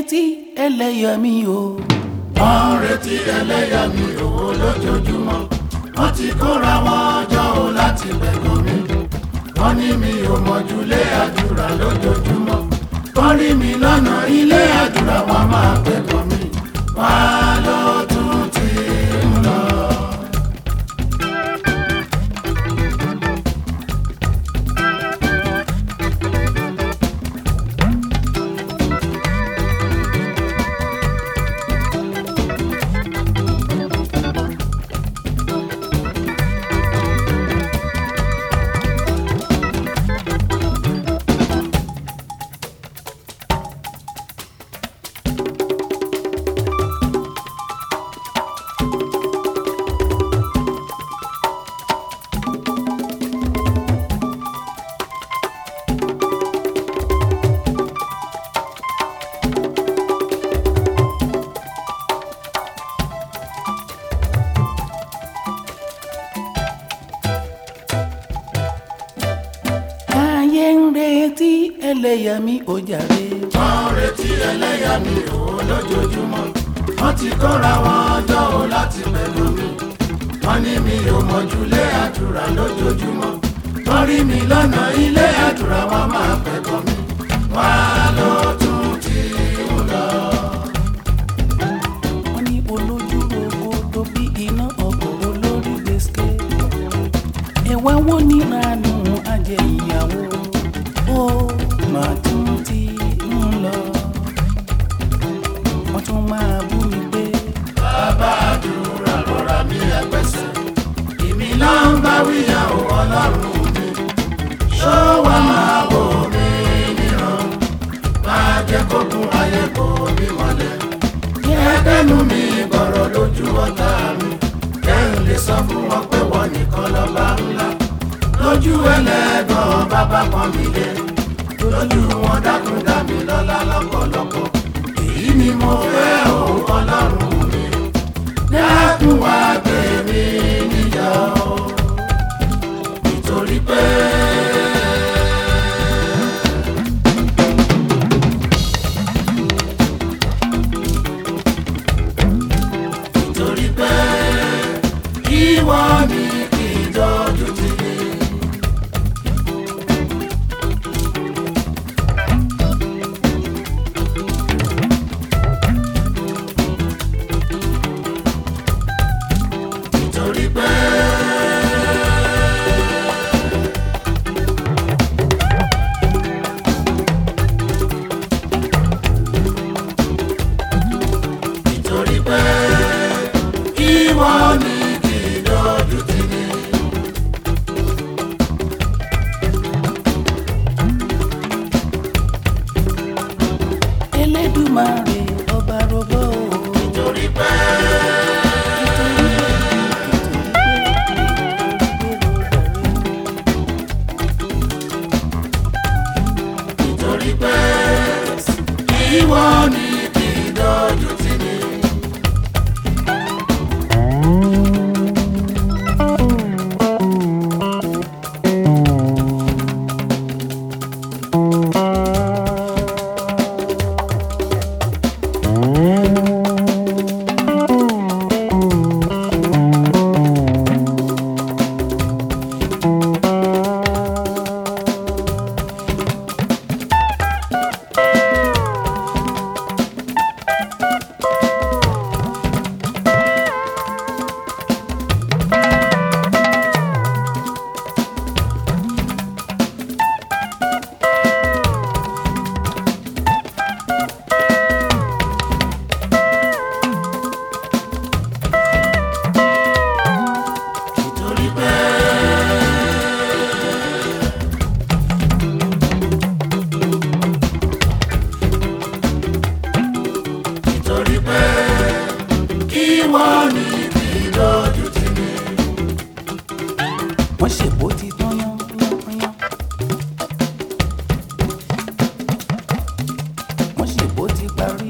retí ẹlẹ́yàmí o. wọ́n ń retí ẹlẹ́yàmí owó lójoojúmọ́ wọ́n ti kóra wọn jọ o láti gbẹ̀gàn mi wọ́n ní mi ò mọ̀júlé àdúrà lójoojúmọ́ wọ́n rí mi lọ́nà ilé àdúrà wọn máa gbẹ̀gàn mi wá ló tún ti ń lọ. ayé ń retí ẹlẹ́yàmí o jàre. wọ́n ń retí ẹlẹ́yàmí owó lójoojúmọ́ wọ́n ti kóra wọn jọ o láti gbẹ̀gàn mi wọ́n ní mi ò mọ̀júlé àdúrà lójoojúmọ́ wọ́n rí mi lọ́nà ilé àdúrà wọn máa gbẹ̀gàn mi wá ló tún ti ń lọ. wọ́n ní olójú rogo tó bí iná ọkọ̀ olórí gbèsè. ẹ̀wá wo ní ranú ajẹ́ ìyàwó ó máa tún ti ń lọ. wọ́n tún máa bú mi pé bàbá àdúrà rọra mi ẹgbẹ́sẹ̀ èmi náà ń bá wíyà ó ọlọ́run mi ṣó wàá máa wò mí níran máa jẹ́ kókun ayé kò mí mọ́lẹ̀ kẹ́kẹ́nu mi gbọ̀rọ̀ lójú ọ̀tá mi kẹ́hìn lè sọ fún wọn pé wọ́n nìkan lọ́ba ńlá lójú ẹlẹ́gàn bàbá kan mi lé lójú wọn dákun dá mi lọ́lá lọ́pọ̀lọpọ̀ èyí ni mo fẹ́ òun ọlọ́run mi dákun wá gbé mi níjà o nítorí pé. nítorí pé ìwọ ni kì í dojú tì mí. nítorí pé. nítorí pé ìwọ ni kì í dojú tì mí. elédùmarè ọba rogbó o. nítorí pé. nítorí pé ìwọ ni kì í dojú tì mí. nítorí pé. nítorí pé kí wọ́n ní kí lójú tì mí. wọ́n ṣèbó ti tán yán yán yán. wọ́n ṣèbó ti parí.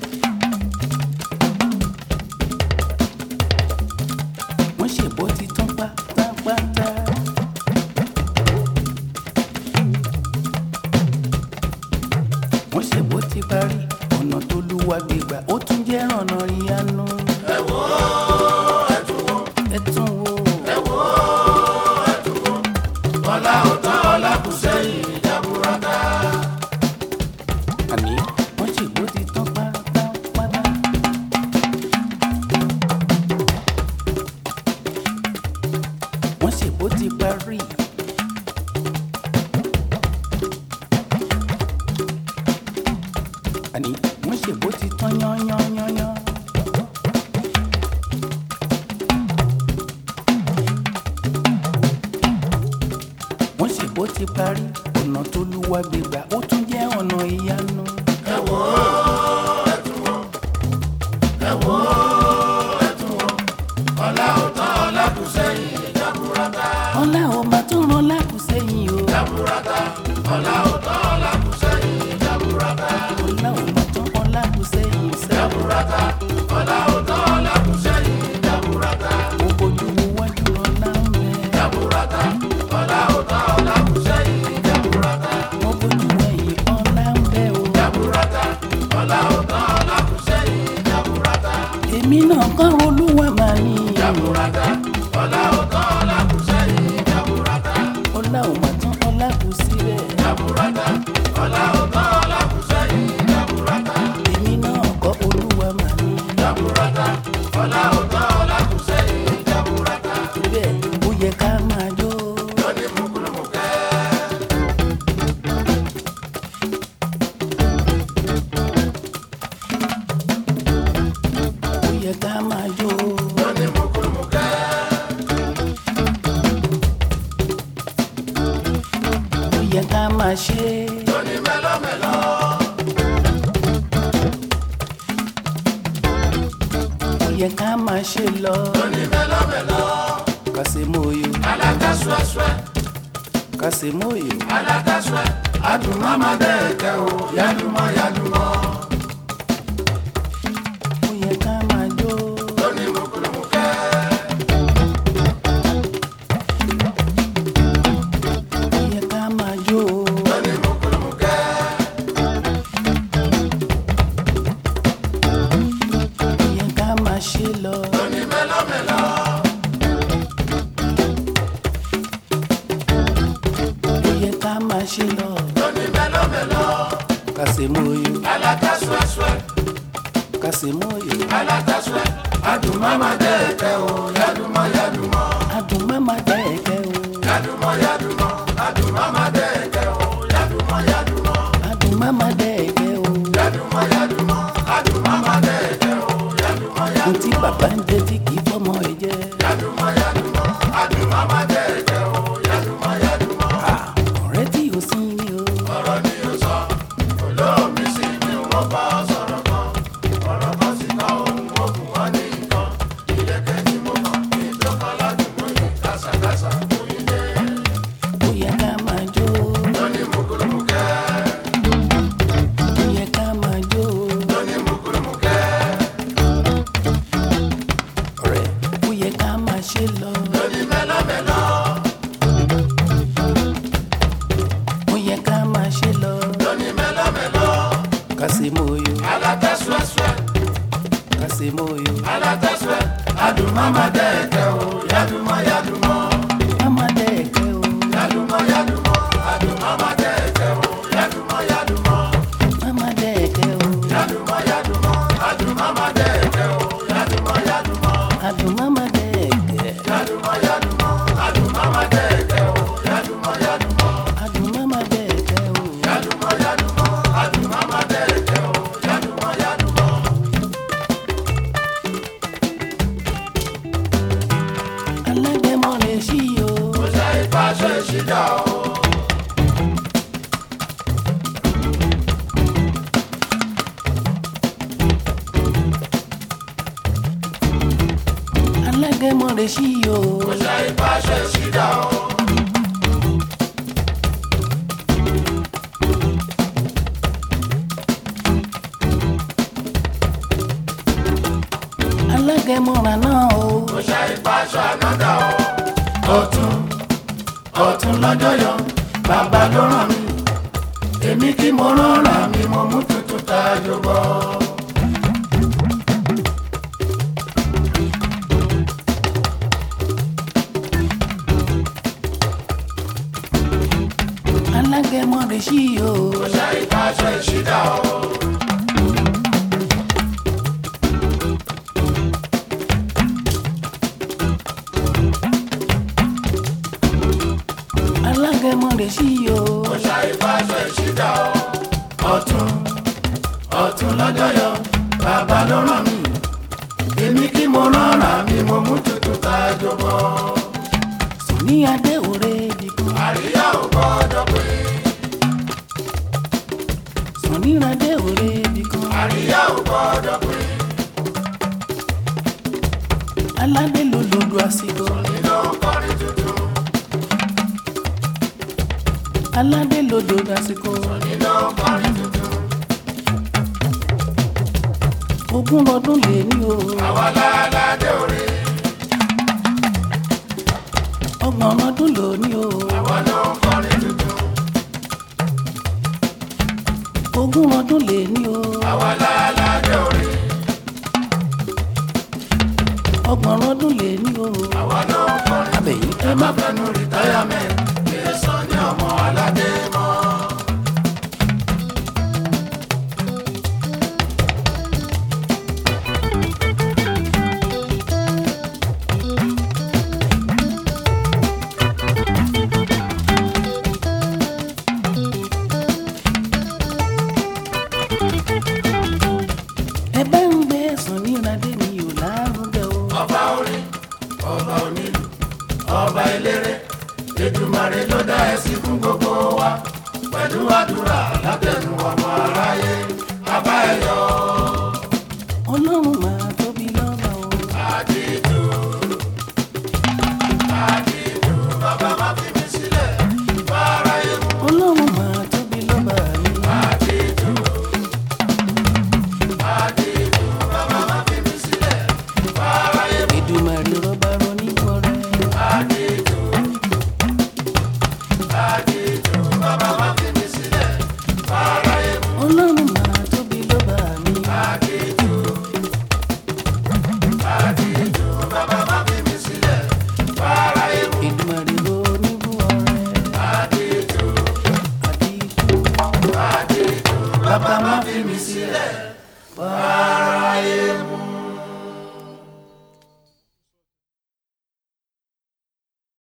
wọ́n ṣèbó ti tán pátápátá. wọ́n ṣèbó ti parí. ọ̀nà tó lúwa gbégbà ó tún jẹ́ ọ̀nà ìyanu. ẹ wò ó ẹ tún wò ẹ tún wo ẹ wò ó ẹ tún wò ọlá ò tán ọlá kù sẹ́yìn jaburata. àní wọ́n ṣègbó ti tán pátápátá. wọ́n ṣègbó ti parí. àní wọ́n ṣègbó ti tán yányányányán. wọ́n ṣègbó ti parí ọ̀nà tó lúwa gbégbà ó tún jẹ́ ọ̀nà ìyanu. ẹ wò ó ẹ tún wò ẹ wò ó ẹ tún wò ọlá ò tán ọlá kù sẹ́yìn jaburata. ọlá ò máa tún rán lákùsẹ́yìn o. jaburata ọlá ò tán ọlá kù sẹ́yìn jaburata. ọlá ò máa tún rán lákùsẹ́yìn sẹ́. jaburata ọlá ò tán ọlá kù sẹ́yìn jaburata. mo bójú wo wájú ọlá ń bẹ. jaburata ọlá ò tán ọlá kù sẹ́yìn jaburata. mo bójú ẹ̀yìn ọlá ń bẹ o. jaburata ọlá ò tán ọlá kù sẹ́yìn jaburata. èmi náà kọ́ olúwa máa ní. jaburata ọlá ò tán ọlá kù sẹ́yìn jaburata. ọlá ò máa tún ọlá kù síbẹ̀. jaburata ọlá ò tán ọlá kù sẹ́yìn jaburata. èmi náà kọ́ olúwa máa ní. jaburata ọlá ò tán ọlá kù sẹ́yìn jaburata. bẹ́ẹ̀ ó yẹ ká máa jó. lóní mùkúlùmùkẹ́. ó yẹ ká máa jó. lóní mùkúlùmùkẹ́. ó yẹ ká máa ṣe. lóní mẹ́lọ́mẹ́lọ́. ó yẹ ká máa ṣe lọ. lóní mẹ́lọ́mẹ́lọ́. kàṣemóyò alága suẹ́suẹ́ kàṣemóyò. alága suẹ́. adùnmọ́ máa dẹ́ẹ̀kẹ́ o yálùmọ́ yálùmọ́. ó yẹ ká máa jó. lóní mùkúlùmùkẹ́. ó yẹ ká máa jó. lóní mùkúlùmùkẹ́. ó yẹ ká máa ṣe lọ. lóní mẹ́lọ́mẹ́lọ́. ó yẹ ká máa ṣe lọ. lóní mẹ́lọ́mẹ́lọ́. kàṣemóyò alága suẹ́suẹ́ kàṣemóyò. alága suẹ́. adùnmọ́ máa dẹ́ẹ̀kẹ́ o yálùmọ́ yálùmọ́. adùn má má dẹ́ ẹ̀kẹ́ o. yálùmọ́ yálùmọ́. adùnmọ́ máa dẹ́ẹ̀kẹ́ o yálùmọ́ yálùmọ́. adùn má má dẹ́ ẹ̀kẹ́ o. yálùmọ́ yálùmọ́. adùnmọ́ máa dẹ́ẹ̀kẹ́ o yálùmọ́ yálùmọ́. ohun tí bàbá ń jẹ tí kì í fọmọ ẹ jẹ. yálùmọ́ yálùmọ́. adùnmọ́ máa dẹ́ẹ̀kẹ́ o yálùmọ́ yálùmọ́. Ah, ọ̀rẹ́ tí o sí ni o. ọ̀rọ̀ ni o sọ olóòmí sí ni wọ́n bá ọ sọ̀rọ̀ kan ọ̀rọ̀ kan sì kọ́ ohun ogun wọn ní nǹkan ìlẹ̀kẹ̀ tí mo kàn ní tó kọ́ ládùúgbò yìí kásàkásà fún ilé ó yẹ ká máa jó. lóní mùkúlùmùkẹ́ ó yẹ ká máa jó. lóní mùkúlùmùkẹ́ ọ̀rẹ́ ó yẹ ká máa ṣe lọ. lóní mẹ́lọ́mẹ́lọ́ ó yẹ ká máa ṣe lọ. lóní mẹ́lọ́mẹ́lọ́ kàṣemóyò alátẹ́súẹ́súẹ́ kàṣemóyò. alátẹ́súẹ́ adùnmọ́ máa dẹ́ẹ̀kẹ́ o yálùmọ́ yálùmọ́ má má dẹ́ ẹ̀kẹ́ o. yálùmọ́ yálùmọ́ adùnmọ́ máa dẹ́ẹ̀kẹ́ o yálùmọ́ yálùmọ́. má má dẹ́ ẹ̀kẹ́ o. Yaduma yaduma, aduma madeke o. Yaduma yaduma, adùn má má dẹ́ ẹ̀kẹ́. yaduma yaduma, aduma madeke o. Yaduma yaduma, adùn má má dẹ́ ẹ̀kẹ́ o. yaduma yaduma, aduma madeke o. Yaduma yaduma. alágẹmọ lè ṣí o. Kò ṣe ìfàṣẹ ìṣìjà o. alágẹmọ lè ṣí o. Kò ṣe ìfàṣẹ ìṣìjà o. alágẹmọ rà náà o. Kò ṣe ìfàṣẹ ànádà o. Ọ̀tún ọ̀tún lọ́jọ́ yọ, bàbá ló ràn mí. Èmi kí mo rán ràn mí, mo mú tuntun tayọ bọ̀. ọ̀tún lọ́jọ́ yọ bàbá ló ràn mí èmi kí mo rọra mi mo mú tutù tá a jọ bọ́. Sùnní adé òre bìkan. àríyá ò gbọ́dọ̀ pé Sùnní adé òre bìkan. àríyá ò gbọ́dọ̀ pé Aládé ló lòdù àsìkò. nínú kọrin tuntun Aládé ló lòdù àsìkò. nínú kọrin tuntun Ogún ọdún lè ní o. àwa láládé òre Ọgbọ̀n ọdún lò ní o. àwa ló ń kọrin tuntun Ogún ọdún lè ní o. àwa láládé òre Ọgbọ̀n ọdún lè ní o. àwa ló ń kọrin Abẹ̀yìn ẹ má fẹnu rìtáyàmẹ́ǹt lè sọ ní ọmọ aládé mọ́. ẹ bá ń gbé Sùnní adé mi ò lárugẹ o. ọba orin ọba onílù ọba eléré Èdùmàrè ló dá ẹsìn fún gbogbo wa pẹ̀lú àdúrà látẹnu ọmọ aráyé bàbá ẹ yọ Ọlọ́run máa tóbi lọ́ba o. àdìdù àdìdù bàbá má fi mí sílẹ̀ fáráyé mú Ọlọ́run máa tóbi lọ́ba mi. àdìdù àdìdù bàbá má fi mí sílẹ̀ fáráyé mú Èdùmàrè rọba ronígbọrẹ. àdìdù àdìdù bàbá má